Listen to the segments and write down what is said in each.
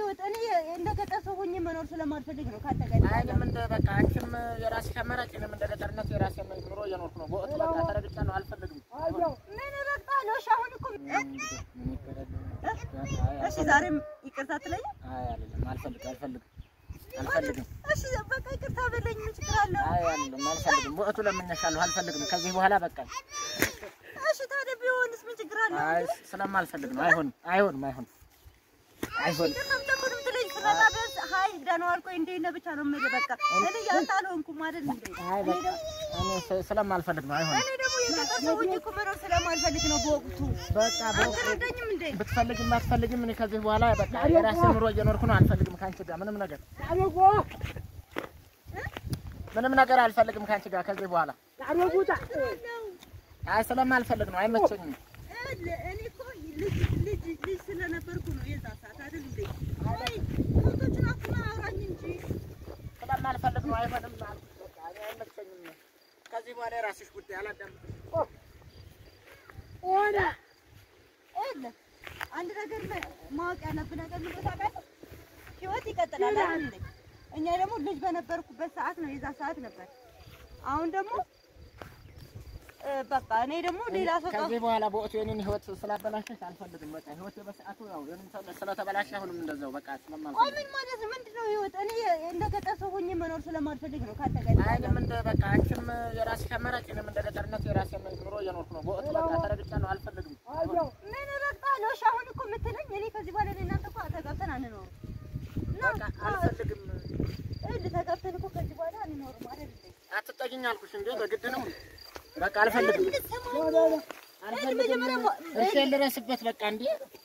ህይወት እኔ እንደ ገጠር ሰው ሆኜ መኖር ስለማልፈልግ ነው ካንተ ጋር አይንም እንደ በቃ አንቺም የራስሽ አማራጭ እኔም እንደ ገጠርነት የራሴ ኑሮ እየኖርኩ ነው። በወቅቱ በቃ ተረግጫለሁ፣ አልፈልግም። ምን እረግጣለሁ? እሺ አሁን እኮ ምን ይደረግ? እሺ ዛሬም ይቅርታ ትለኝ? አይ አይደለም፣ አልፈልግም፣ አልፈልግም፣ አልፈልግም። እሺ በቃ ይቅርታ በለኝ። ምን ችግር አለው? አይ አይደለም፣ አልፈልግም። በወቅቱ ለምኜሻለሁ፣ አልፈልግም። ከዚህ በኋላ በቃ እሺ ታዲያ ቢሆንስ ምን ችግር አለው? አይ ስለማልፈልግ ነው። አይሆንም፣ አይሆንም፣ አይሆንም፣ አይሆንም። ይቅርታም ደግሞ ምንም ትለኝ ስለላ ቢያንስ ሀይ ደህና ዋልኩ ወይ እንዴት ነህ ብቻ ነው የምልህ። በቃ እኔ ያንተ አልሆንኩም አይደል እንዴ? አይ በቃ እኔ ስ- ስለማልፈልግ ነው። አይሆንም። እኔ ደግሞ የገጠር ሰው ሆኜ እኮ መኖር ስለማልፈልግ ነው በወቅቱ። በቃ በወቅቱ አትረዳኝም እንዴ? ብትፈልግም አትፈልግም፣ እኔ ከዚህ በኋላ በቃ የራሴ ኑሮ እየኖርኩ ነው። አልፈልግም ከአንቺ ጋር ምንም ነገር ምንም ነገር አልፈልግም ከአንቺ ጋር ከዚህ በኋላ አይ ስለማልፈልግ ነው። አይመቸኝም። እኔ እኮ ልጅ ልጅ ልጅ ስለነበርኩ ነው የዛ ሰዓት አይደል እንዴ? ወይ ከብቶችን አኩና አውራኝ እንጂ ስለማልፈልግ ነው። አይሆንም። በቃ እኔ አይመቸኝም። ከዚህ በኋላ የራስሽ ጉዳይ አላዳምጥም። የለ አንድ ነገር ማ- ማወቅ ያለብህ ነገር ምን ታውቃለህ? ህይወት ይቀጥላል አይደል እንዴ? እኛ ደግሞ ልጅ በነበርኩበት ሰዓት ነው የዛ ሰዓት ነበር። አሁን ደግሞ እ፣ በቃ እኔ ደግሞ ሌላ ሰው ከዚህ በኋላ በወቅቱ የኔን ህይወት ስላበላሸሽ አልፈልግም። በቃ ህይወት በሰዓቱ ያው የኔን ሰው ስለተበላሸ አሁንም እንደዛው በቃ ቆይ ስለማልፈልግ ምን ማለት ነው? ምንድን ነው ህይወት? እኔ እንደ ገጠር ሰው ሆኜ መኖር ስለማልፈልግ ነው ካንተ ጋር አይንም እንደ በቃ አንቺም የራስሽ አማራጭ እኔም እንደ ገጠርነት የራሴ ኑሮ እየኖርኩ ነው። በወቅቱ በቃ ተረግጫለሁ፣ አልፈልግም። ምን እረግጣለሁ? እሺ አሁን እኮ የምትለኝ እኔ ከዚህ በኋላ እኔ እናንተ እኮ ተጋብተን አንኖርም እና በቃ አልፈልግም። እልህ ተጋብተን እኮ ከዚህ በኋላ አንኖርም አይደል እንዴ? አትጠጊኝ አልኩሽ እንዴ በግድ ነው። በቃ አልፈልግም፣ አልፈልግም። እሺ ልረስበት በቃ እንዴ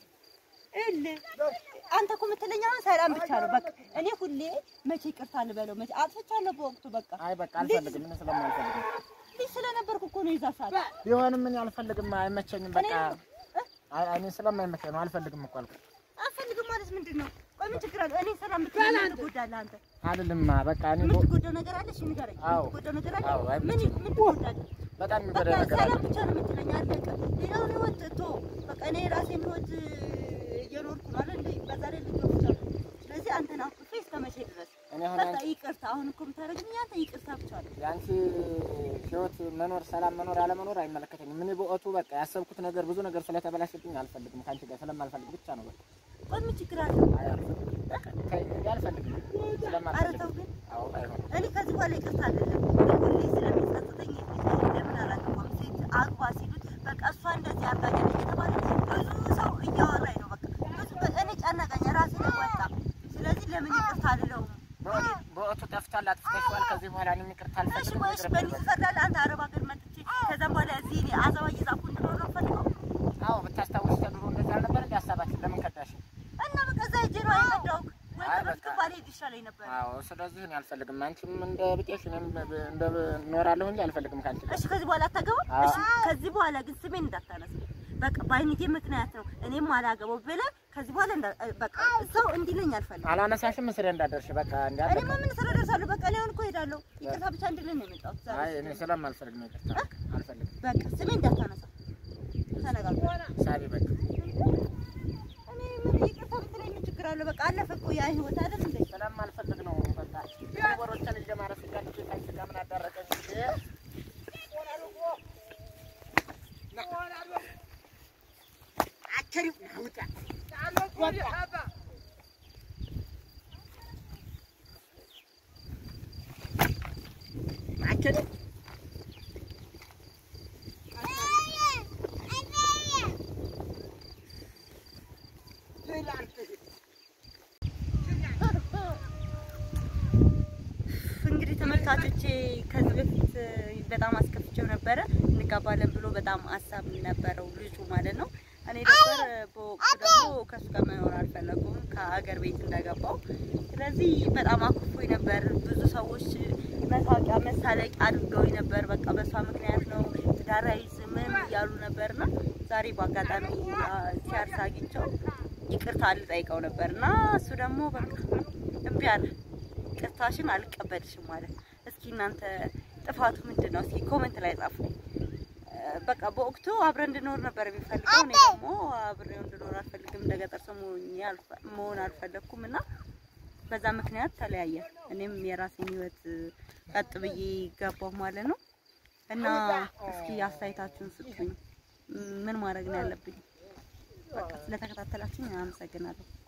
እልህ አንተ እኮ የምትለኝ አሁን ሰላም ብቻ ነው። በቃ እኔ ሁሌ መቼ ይቅርታ ልበለው መቼ አጥፍቻለሁ በወቅቱ በቃ አይ በቃ አልፈልግም። ምን ስለማልፈልግ ልጅ ስለነበርኩ እኮ ነው የዛ ሰዓት ቢሆንም ምን አልፈልግም፣ አይመቸኝም። በቃ አይ እኔ ስለማይመቸኝ ነው አልፈልግም እኮ አልኩ። አልፈልግም ማለት ምንድን ነው? ቆይ ምን ችግር አለው? እኔ ሰላም ብትለኝ ምን ትጎዳለህ አንተ? አይደልማ በቃ እኔ በ- የምትጎዳው ነገር አለ? እሺ ንገረኝ። አዎ። የምትጎዳው ነገር አለ? አዎ፣ ምን አይመቸኝም። ምን ትጎዳለህ? በጣም የሚጎዳ በቃ ነገር አለ። ሰላም ብቻ ነው የምትለኝ። አለቀ። ሌላውን ህይወት ቶ በቃ እኔ የራሴን ህይወት እየኖርኩ ነው አይደል? በዛ ላይ ልጆች ብቻ ነው። ስለዚህ አንተን አኩርፌ እስከ መቼ ድረስ? እኔ አሁን በቃ አንቺ ይቅርታ። አሁን እኮ የምታደርግልኝ አንተ ይቅርታ ብቻ ነው። የአንቺ ህይወት መኖር ሰላም መኖር አለመኖር አይመለከተኝም። እኔ በወቅቱ በቃ ያሰብኩት ነገር ብዙ ነገር ስለተበላሸብኝ አልፈልግም። ከአንቺ ጋር ስለማልፈልግ ብቻ ነው በቃ ቆይ ምን ችግር አለ? አይ አልፈልግም። በቃ ተይኝ እንጂ አልፈልግም። ኧረ ስለማልፈልግ ተው ግን አዎ አይሆንም። እኔ ከዚህ በኋላ ይቅርታ አይደለም ሁሌ ስለሚጸጽተኝ ለምን አላገባም ሴት አግባ ሲሉት በቃ እሷ እንደዚህ አርጋኝ እየተባለ ብዙ ሰው እያወራኝ ነው። በቃ ብዙ እኔ ጨነቀኝ፣ ራሴ ላይ ወጣ። ስለዚህ ለምን ይቅርታ አልለውም? በወቅቱ- በወቅቱ ጠፍቷል፣ አጥፍተሽዋል። ከዚህ በኋላ እኔም ይቅርታ እሺ አልፈልግም። ወይስ ይቅርብኝ በእኔ በቃ። ትፈርዳለህ? አንተ አረብ ሀገር መጥቼ ከዛም በኋላ እዚህ እኔ አዘባ እየዛኩ እንድኖር ነው የምፈልገው አዎ ብታስታውሽ ተድሮ እንደዛ አልነበረ እንደ ሀሳባችን ለምን ከዳሽ? እና በቃ እዛ ሄጄ ነው የቀዳሁት። ወይ አይ ከበፊቱ በቃ። ባልሄድ ይሻለኝ ነበር። አዎ ስለዚህ እኔ አልፈልግም። አንቺም እንደ ብጤሽ እኔም እንደ እኖራለሁ እንጂ አልፈልግም ከአንቺ ጋር። እሺ ከዚህ በኋላ አታገባም? አዎ። እሺ ከዚህ በኋላ ግን ስሜን እንዳታነሳ። በቃ በአይነቴ ምክንያት ነው እኔም አላገባው ብለህ ከዚህ በኋላ እንዳ- በቃ ሰው እንዲለኝ አልፈልግም። አላነሳሽም ስለ እንዳደርሽ በቃ እንዲያ እኔማ ምን ስራ ደርሳለሁ? በቃ እኔ አሁን እኮ እሄዳለሁ። ይቅርታ ብቻ እንድልህ ነው የመጣሁት ዛሬ። አይ እኔ ስለማልፈልግ ነው ይቅርታ አልፈልግም። በቃ ስሜን እንዳታነሳ ተነጋግረን። ሳቢ በቃ እኔ ምን ይቅርታ ብትለኝ ምን ችግር አለው? በቃ አለፈ እኮ ያ ህይወት አይደል እንዴ? ስለማልፈልግ ነው በቃ ወሮችን ይዤ ማረፍ እያለች ከአንቺ ጋር ምን አዳረቀኝ እንጂ አቸሪ ውጣ አቸሪ እንግዲህ ተመልካቾቼ ከዚህ በፊት በጣም አስከፍቼው ነበረ። እንጋባለን ብሎ በጣም ሀሳብ ነበረው ልጁ ማለት ነው። እኔ ነበር በወቅቱ ደግሞ ከሱ ጋር መኖር አልፈለጉም ከሀገር ቤት እንደገባው። ስለዚህ በጣም አኩፎኝ ነበር። ብዙ ሰዎች መሳቂያ መሳለቂያ አድርገውኝ ነበር። በቃ በሷ ምክንያት ነው ትዳር አይዝም ምንም እያሉ ነበርና ዛሬ በአጋጣሚ አ፣ ሲያርስ አግኝቼው ይቅርታ ልጠይቀው ነበር እና እሱ ደግሞ በቃ እምቢ አለ። ይቅርታሽን አልቀበልሽም ማለት እስኪ እናንተ ጥፋቱ ምንድን ነው? እስኪ ኮመንት ላይ ጻፉ። በቃ በወቅቱ አብረን እንድኖር ነበር የሚፈልገው። እኔ ደግሞ አብሬው እንድኖር አልፈልግም። እንደ ገጠር ሰው ሆኜ አልፈ- መሆን አልፈለግኩም እና በዛ ምክንያት ተለያየን። እኔም የራሴን ህይወት ቀጥ ብዬ ገባሁ ማለት ነው። እና እስኪ አስተያየታችሁን ስጡኝ። ምን ማድረግ ነው ያለብኝ? በቃ ስለተከታተላችሁኝ አመሰግናለሁ።